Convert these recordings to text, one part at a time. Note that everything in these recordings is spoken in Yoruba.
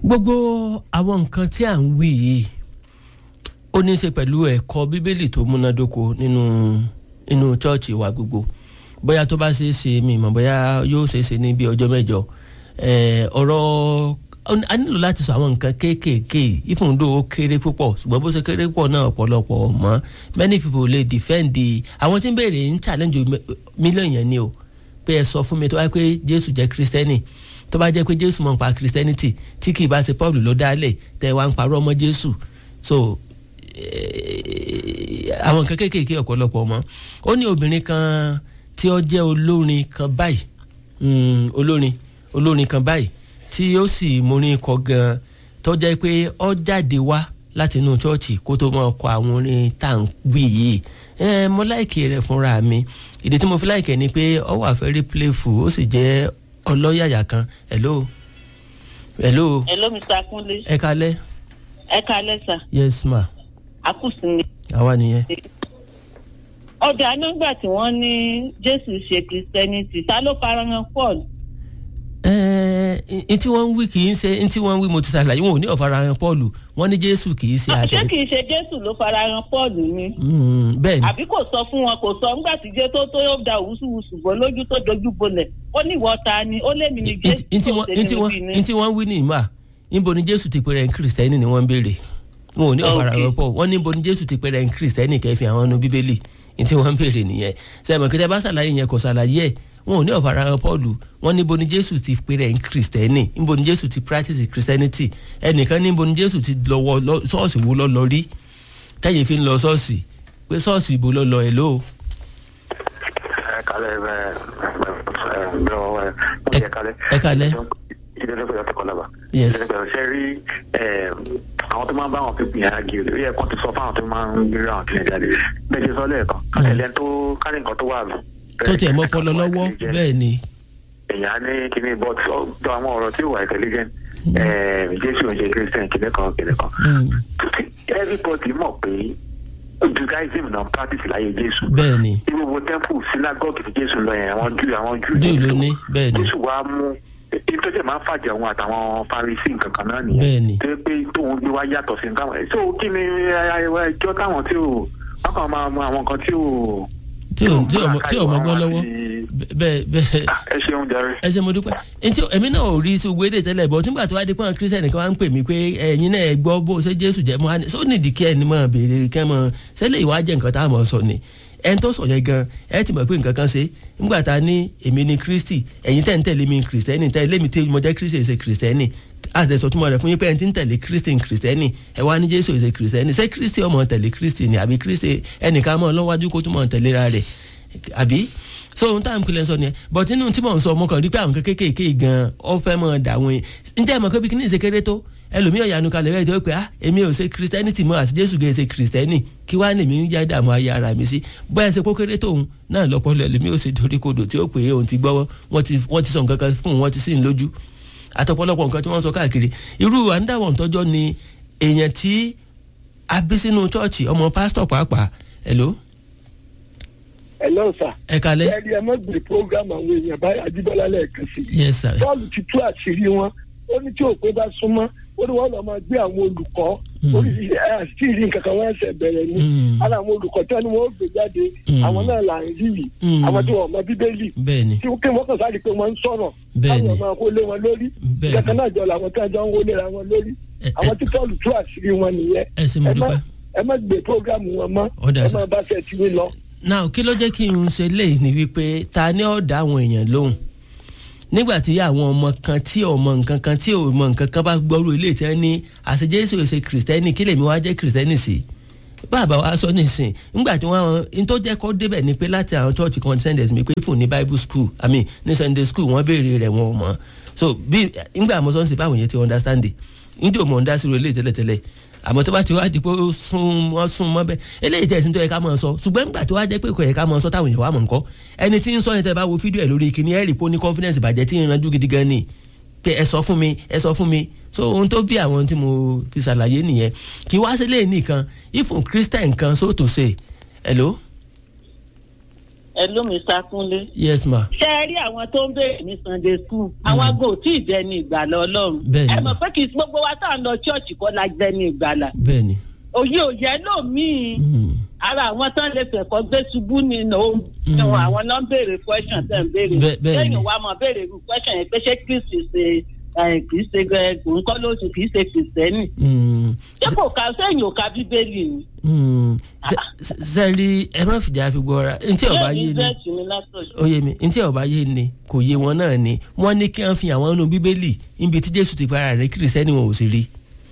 gbogbo àwọn nǹkan tí à ń wí yìí ó ní í ṣe pẹ̀lú ẹ̀kọ́ bíbélì tó múnádóko nínú nínú chọ́ọ̀chì wa gbogbo bóyá tó bá ṣe é ṣe mi mọ̀ bóyá yóò ṣe é ṣe ní bí ọjọ́ mẹ́jọ ọ̀rọ̀ a nílò láti sọ àwọn nǹkan kéékèèké ìfúndó ó kéré púpọ̀ ṣùgbọ́n bó ṣe kéré púpọ̀ náà ọ̀pọ̀lọpọ̀ mọ́ many people lè defend àwọn tí ń béèrè ń challenge mílíọ̀nù yẹn ni o pé ẹ sọ fún mi tó bá pé Jésù jẹ́ kristẹni tó bá jẹ́ pé Jésù mọ̀ nípa christianity tí kì í bá ṣe Paul ló dálẹ̀ tẹ́ wá ń parọ́ ọmọ Jésù so àwọn nǹkan kéékèèké ọ̀pọ̀lọpọ̀ mọ́ ó ní obìnrin kan tí ó jẹ́ olórin kan báyìí olórin olórin kan báyìí tí ó sì mórin kọ gan tó jẹ́ pé ó jáde wá láti inú chọ́ọ̀chì kó tó máa kọ àwọn orin tá à ń wí yìí ẹ mo láìkè rẹ̀ fúnra mi ìdí tí mo fi láìkè ni pé ó wà very playful ó sì jẹ́ ọlọ́yàyà kan hello hello. hello mr akunle. ẹ kalẹ́. ẹ kalẹ́ sà. yes ma. àkùsùn ni. àwa nìyẹn. ọjà nígbà tí wọ́n ní jésù ṣe christianity ta ló farahàn paul. n tí wọ́n ń wí kì í ṣe n tí wọ́n ń wí mo ti ṣàlàyé wọn ò ní ọ̀farahàn paul wọ́n ní jésù kì í ṣe ṣé àtẹ. kì í ṣe jésù ló farahàn paul ni. bẹ́ẹ̀ ni àbí kò sọ fún wọn kò sọ nígbà tí jẹ́ tó tó yóò da wùsùwùsù bọ́ lójú tó dojú bolẹ̀ ó ní ìwọ ta ni ó lé mi ní jésù n tí tó wọ́n ṣe n tí ní wọ́n ibi n ni. tí wọ́n wí ní ìmọ̀ níbo ni jésù ti pèrè kírísítẹ́nì ni wọ́n ń béèrè wọn ò ní ọ̀farahàn Okay. paul wọ́n níbo ni jésù ti pèrè kírísítẹ́nì kẹfì àwọn ọ̀nà bíbélì n tí wọ́n ń béèrè nìyẹn sẹ́mi kí tẹ́ bá ṣàlàyé yẹn kò ṣàlàyé ẹ̀ wọn ò ní ọ̀farahàn paul wọ́n níbo ni jésù ti pèrè kírísítẹ́nì níbo ni jésù ti practice christianity ẹnìkan níbo ni jésù ti lọ́wọ́ lọ- ṣọ́ọ̀ṣì wo lọ́ lọ rí tẹ́yìn fi ń lọ ṣọ́ọ̀ṣì pé ṣọ́ọ̀ṣì ibo lọ́ lọ ẹ̀ lóò ẹ kalẹ ẹ ẹ bẹ ọ ẹ mo yẹ kalẹ. ẹ kalẹ́. ìdílé ló fẹ́ tọkọ lába. Yes. ìdílé ló fẹ́ rí ẹ àwọn tó máa ń bá àwọn pípìn yẹn ági ó yẹ kó ti sọ fáwọn tó máa ń gbé àwọn kílẹ̀ jáde bẹ́ẹ̀ ṣe sọ lẹ́ẹ̀kan kálẹ̀ tó kálẹ̀ nǹkan tó wà lù. tó tiẹ̀ mọ́ ọpọlọ lọ́wọ́ bẹ́ẹ̀ ni èèyàn á ní kíní but ó jọ àwọn ọ̀rọ̀ tí ò wà intelligent ẹ jésù ń ṣe christian kíní kan kíní kan. Mm. everybody mọ̀ pé judaism náà practice láyé jésù bẹ́ẹ̀ ni irúgbó temple synagogue tí jésù lọ yẹn àwọn jù àwọn jù Júù ló ní, bẹ́ẹ̀ ni. jésù wa mú ìtọ́jú máa ń fàjà òun àtàwọn farisi nǹkan kan náà Bẹ́ẹ̀ ni. nìyẹn tó yẹ pé tóun gbé wá yàtọ̀ sí nǹkan ẹ̀ so kí ni ẹjọ́ táwọn tí ò wọ́n kàn máa mú àwọn nǹkan tí ò tí ò tí ò mọ tí ò mọ gbọ́ lọ́wọ́ bẹ́ẹ̀ bẹ́ẹ̀ ẹ ṣeun jàre. ẹ ṣe mo dúpẹ́ ntí èmi náà ò rí sí owó èdè tẹ́lẹ̀ bọ́ nígbà tó wá di pọ́n kírísítẹ́nì kan wá ń pè mí pé ẹ̀yin náà ẹ gbọ́ bó ṣe jésù jẹ́ mọ́ àní só nídìí kí ẹni mọ̀ béèrè kẹ́ mọ̀ sẹ́lẹ̀ ìwà jẹ́ nǹkan tá a mọ̀ sọ ni ẹni tó sọ yẹn gan ẹ ti mọ̀ pé nǹkan kan ṣe nígbà tá a ní èmi ni kristi ẹ̀yin tẹ̀ ń tẹ̀lé mi kristẹni tẹ̀lé mi tí mo jẹ́ kristi ṣe kristẹni àtẹ̀sọ̀ túmọ̀ rẹ̀ fún yín pé ẹni tí ń tẹ̀lé kristi kristẹni ẹ wá ní jésù ṣe kristẹni ṣé kristi ọmọ tẹ̀lé kristi ni àbí kristi ẹnìkan mọ̀ lọ́wájú kó túmọ̀ tẹ̀léra rẹ̀ àbí so ohun tá à ń pilẹ̀ sọ nìyẹn but inú tí mò ń sọ ọmọ kan rí pé àwọn kékèké gan ọ fẹ́ mọ̀ dà wọ́n yẹn njẹ́ ìmọ̀ kébi kíní ìṣekéré tó ẹlòmíràn yanu kalẹ̀ bẹ́ẹ̀ tó pé ah èmi ò ṣe christianity mọ́ àti jésù gẹ̀ ṣe christianity kí wàá nìmí ń já dààmú ayé ara mi sí bóyá ṣe kókéré tóun náà lọ́pọ̀lọ́ ẹlòmíràn ò ṣe dorí kodò tí ó pè é òun ti gbọ́ wọ́n ti wọ́n ti sọ nǹkan kan fún un wọ́n ti sì ń lójú àtọ̀pọ̀lọpọ̀ nǹkan tí wọ́n sọ káàkiri irú àńdàwọ̀ ntọ́jọ́ ni èèyàn tí a bí sínú chọ́ọ̀chì ọmọ pásítọ̀ pàápàá hello Hello sir. ẹ kalẹ́ ẹ̀rí ẹ má gbé program àwọn èèyàn báyìí Ajíbọ́lá lẹ́ẹ̀kan sí i. yes sir bọ́ọ̀lù ti tú àṣírí wọn ó ní tí òpin bá súnmọ́ ó ní wọ́n lọ́ọ́ máa gbé àwọn olùkọ́ Mm. oríṣiríṣi ẹ̀ àti ìrìn kankan wọ́n ṣẹ̀ bẹ̀rẹ̀ ni Mm. ara àwọn olùkọ́ tí wọ́n ní wọ́n gbé jáde Mm. àwọn náà là ń rí yìí Mm. àwọn tí wọ́n mọ bíbélì bẹ́ẹ̀ ni tí kí wọ́n kàn sáré pé wọ́n ń sọ̀rọ̀ Bẹ́ẹ̀ ni. káwọn máa kó lé wọn lórí Bẹ́ẹ̀ ni. ìjọba náà jọ làwọn tí wọ́n jọ ń wọlé ra wọn lórí Ẹ- ẹ- àwọn tí bọ́ọ̀lù tú àṣírí wọn nìyẹn ẹ ṣé mo ẹ má- dúpẹ́. ẹ má gbé program wọn mọ́ Ó dà ẹ sir. má bá ṣe tiwé lọ. now kí ló jẹ́ kí n ṣe léyìí ni wípé ta ni ó dá àwọn èèyàn lóhùn nígbà tí àwọn ọmọ kan tí ò mọ nǹkan kan tí ò mọ nǹkan kan bá gbọ́rú ilé tí wọ́n ní àṣẹ jésù ṣe kìrìsìtẹ́nì kí lèmi wá jẹ́ kìrìsìtẹ́nì sí bàbá wa sọ nísìn nígbà tí wọ́n n tó jẹ́ kó débẹ̀ ni pé láti àwọn church kan send mi pé fún ní bible school i mean ní sunday school wọ́n béèrè rẹ̀ wọn ò mọ̀ so bí nígbà mo sọ ń sè báwọn yẹn ti understand it ndí ò mọ̀ ń dá sí ilé tẹ́lẹ̀tẹ́lẹ̀ àmọ́ tó bá ti wá di pé ó sún wọ́n sún mọ́ bẹ́ẹ̀ eléyìí tẹ̀sí tó yẹ ká máa sọ ṣùgbọ́n nígbà tó wá jẹ́ pé kò yẹ ká máa sọ táwọn èèyàn wà mọ̀ nǹkan ẹni tí ń sọ yẹn tẹ́ bá wo fídíò ẹ̀ lórí ìkíní ẹ̀ rí pé ó ní confidence bàjẹ́ tí ń ranjú gidi gan ni pé ẹ sọ fún mi ẹ sọ fún mi so ohun tó bí àwọn tí mo fi ṣàlàyé nìyẹn kí wá sílé nìkan ifun christian kan so to say hello ẹ ló mi sákúnlé. yes ma ṣé ẹ rí àwọn tó ń béèrè ní sunday school àwọn ago tí ì dẹni ìgbàlà ọlọ́run. Bẹ́ẹ̀ni. ẹ mọ̀ pé kì í sí gbogbo wa tá à ń lọ ṣọ́ọ̀ṣì kọ́ la dẹni ìgbàlà. bẹ́ẹ̀ ni òye òye lómìn Mm. ara àwọn tán lè fẹ̀kọ́ gbé ṣubú nínú ohun Mm. àwọn náà ń béèrè question tẹ̀ ń béèrè. Bẹ́ẹ̀- bẹ́ẹ̀ ni. lẹ́yìn wa mọ̀ béèrè irú question yẹn pé ṣé kristi ṣe ẹ̀, kì í ṣe ẹ̀, nǹkan ló ṣe kì í ṣe kìrìsìtẹ́nì. Mm. ṣé kò ká sẹ́yìn ò ka bíbélì ni. Mm. Ṣé- ṣé- sẹ́ẹ̀rí ẹ má fìjà fi gbọ́ra ntí ọba bẹ́ẹ̀ yé ni ni bẹ́ẹ̀ sì ni látọ̀ṣọ́. ó yé mi ntí ọba yé ni kò yé wọn náà ni wọ́n ní kí wọ́n fi àwọn inú bíbélì níbi tí jésù ti para rẹ̀ kìrìsẹ́nì wọn ò sì rí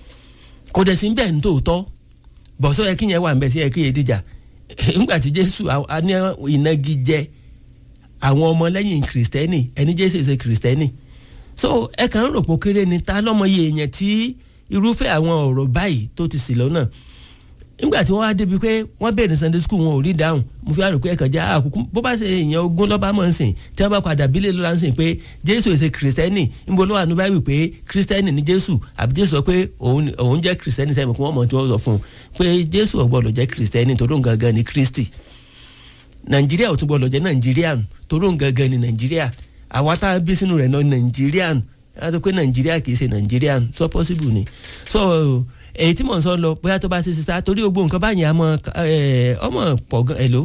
kò dẹ̀ sí ń bẹ̀ ní tòótọ́ bọ̀sọ́ yẹ kí yẹn wà ń bẹ̀ sí yẹ kí yẹn dìjà ńgbà tí jésù a- a ní ìnagijẹ àwọn ọmọlẹ́yìn kìrìsìtẹ́nì ẹni jésù ṣe kìrìsìtẹ́nì so ẹ kàn ń rò pé ó kéré ni ta lọ́mọ iye èèyàn tí irúfẹ́ àwọn ọ̀rọ̀ báyìí tó ti sì lọ́nà nígbà tí wọ́n wá débi pé wọ́n bẹ̀rẹ̀ sunday school wọn ò rí dáhùn mo fi àrò pé ẹ̀kan já àkókò bó bá ṣe èèyàn ogún lọ́ba mọ̀ ń sìn tí wọ́n bá padà bílẹ̀ lọ́la ń sìn pé jésù èsè kìrìsìtẹ́nì níbo ló wà ní báyìí pé kìrìsìtẹ́nì ni jésù àbí jésù sọ pé òun òun jẹ́ kìrìsìtẹ́nì sẹ́mi kí wọ́n mọ̀ tí wọ́n sọ fún un pé jésù ò gbọ́dọ̀ jẹ́ kìrìsìtẹ́nì torí òun gangan ni kristi nàìjíríà ò tún gbọ́dọ̀ jẹ́ nàìjíríàn torí òun gangan ni nàìjíríà àwa tá a bí sínú rẹ̀ náà nàìjíríàn a tó pé nàìjíríà kì í ṣe nàìjíríàn so possible ni so èyí tí mò ń sọ lọ bóyá tó bá ṣe ṣe sá torí gbogbo nǹkan báyìí àmọ́ ẹ, ọmọ pọ̀ gan ẹ̀ ló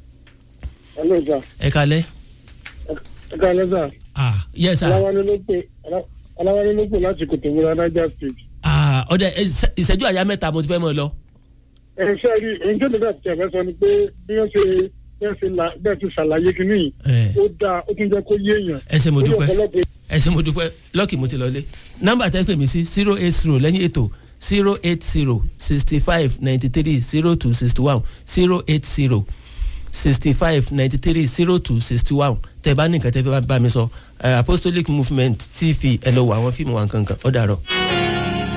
hello sir ẹ kalẹ́. ẹ káalẹ́ sir ah yes sir aláwálé ló pè aláwálé ló pè láti kòtòwúra niger state. ah ọ̀dẹ ẹ, ìṣe- ìṣẹ́jú àyá mẹ́ta mo ti fẹ́ mọ̀ lọ. ẹ ṣe rí ohun tó lè bá ti ẹ̀fẹ́ sọ ni pé bí wọ́n ṣe bẹ́ẹ̀ ṣe la bẹ́ẹ̀ ti ṣàlàyé kínní yìí ẹ ó dáa ó tún jẹ́ kó yé èèyàn. ẹ ṣé mo Ó ní dúpẹ́ ọ̀pọ̀lọpọ̀ ẹ ṣé mo dúpẹ́ lọ́ọ̀kì mo ti lọlé nọ́mbà tẹ́ pè mí sí zero eight zero lẹ́yìn ètò zero eight zero sixty five ninety three zero two sixty one zero eight zero sixty five ninety three zero two sixty one tẹ́ bá ní nǹkan tẹ́ fẹ́ bá mi sọ eh, apostolic movement tv ẹ lọ wọ àwọn fíìmù wa nǹkan kan ó dàrọ.